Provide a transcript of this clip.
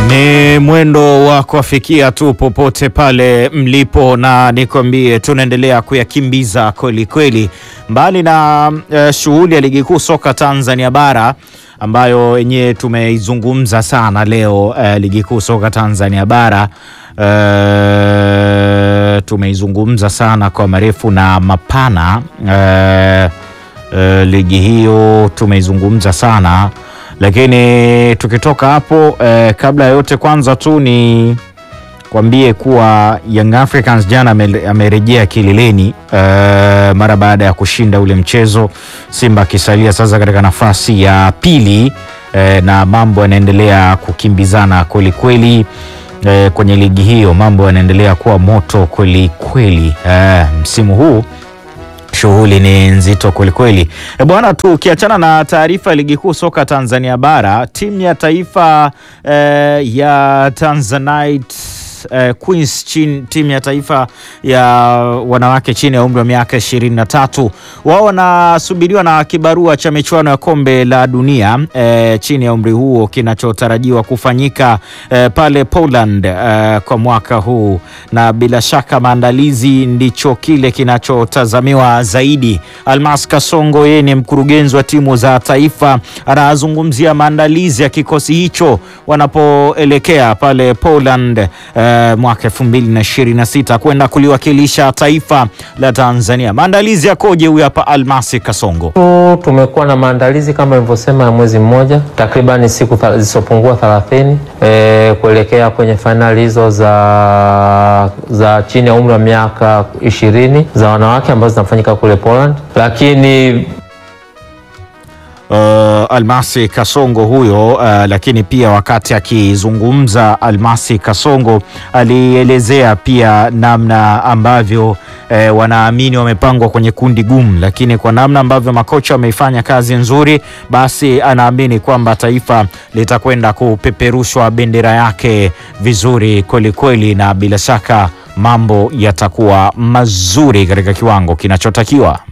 Ni mwendo wa kuafikia tu popote pale mlipo, na nikwambie tunaendelea kuyakimbiza kweli kweli, mbali na uh, shughuli ya ligi kuu soka Tanzania bara ambayo yenyewe tumeizungumza sana leo. Uh, ligi kuu soka Tanzania bara uh, tumeizungumza sana kwa marefu na mapana. Uh, uh, ligi hiyo tumeizungumza sana lakini tukitoka hapo eh, kabla ya yote kwanza tu ni kwambie kuwa Young Africans jana amerejea kileleni eh, mara baada ya kushinda ule mchezo, Simba akisalia sasa katika nafasi ya pili eh, na mambo yanaendelea kukimbizana kweli kweli eh, kwenye ligi hiyo, mambo yanaendelea kuwa moto kweli kweli eh, msimu huu shughuli ni nzito kwelikweli e bwana. Tukiachana na taarifa ya ligi kuu soka Tanzania bara, timu ya taifa eh, ya Tanzanite eh, Queens chin, timu ya taifa ya wanawake chini ya umri wa miaka ishirini na tatu wao wanasubiriwa na kibarua cha michuano ya kombe la dunia eh, chini ya umri huo kinachotarajiwa kufanyika eh, pale Poland eh, kwa mwaka huu, na bila shaka maandalizi ndicho kile kinachotazamiwa zaidi. Almas Kasongo, yeye ni mkurugenzi wa timu za taifa, anazungumzia maandalizi ya kikosi hicho wanapoelekea pale Poland eh, mwaka elfu mbili na ishirini na sita kwenda kuliwakilisha taifa la Tanzania. Maandalizi yakoje? Huyu hapa Almasi Kasongo. Tumekuwa na maandalizi kama ilivyosema ya mwezi mmoja, takriban siku zisizopungua thelathini e, kuelekea kwenye fainali hizo za, za chini ya umri wa miaka ishirini za wanawake ambazo zinafanyika kule Poland, lakini Uh, Almasi Kasongo huyo uh, lakini pia wakati akizungumza Almasi Kasongo alielezea pia namna ambavyo eh, wanaamini wamepangwa kwenye kundi gumu, lakini kwa namna ambavyo makocha wameifanya kazi nzuri, basi anaamini kwamba taifa litakwenda kupeperushwa bendera yake vizuri kweli kweli, na bila shaka mambo yatakuwa mazuri katika kiwango kinachotakiwa.